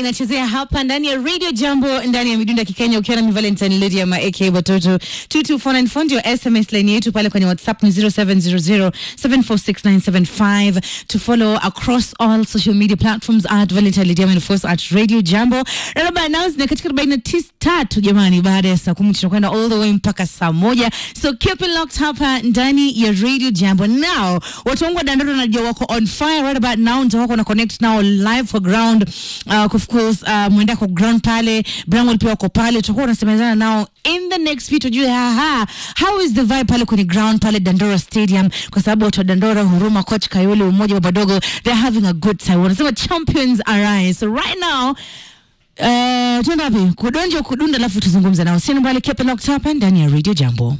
inachezea hapa ndani ya Radio Jambo ndani ya midunda Kikenya, ukiwa na mi Valentine Lady ama AK Watoto 22494 ndio SMS line yetu pale kwenye WhatsApp ni 0700746975 to follow across all social media platforms at Valentine Lady and of course at Radio Jambo. Raba announce ni katika 43 jamani, baada ya saa 10 tutakwenda all the way mpaka saa moja, so keep it locked hapa ndani ya Radio Jambo. Now watu wangu wa Dandora najua wako on fire right about now, ndio wako na connect now live for ground uh, of course uh, mwenda kwa ground pale Bramwell pia wako pale, tutakuwa tunasemezana nao in the next few, tujue haha how is the vibe pale kwenye ground pale Dandora Stadium, kwa sababu watu wa Dandora, Huruma, coach Kayole, umoja wa Badogo, they're having a good time, wanasema champions arise. So right now Uh, tuenda wapi? Kudonja kudunda, alafu tuzungumze nao. Sina mbali, keep it locked hapa ndani ya Radio Jambo.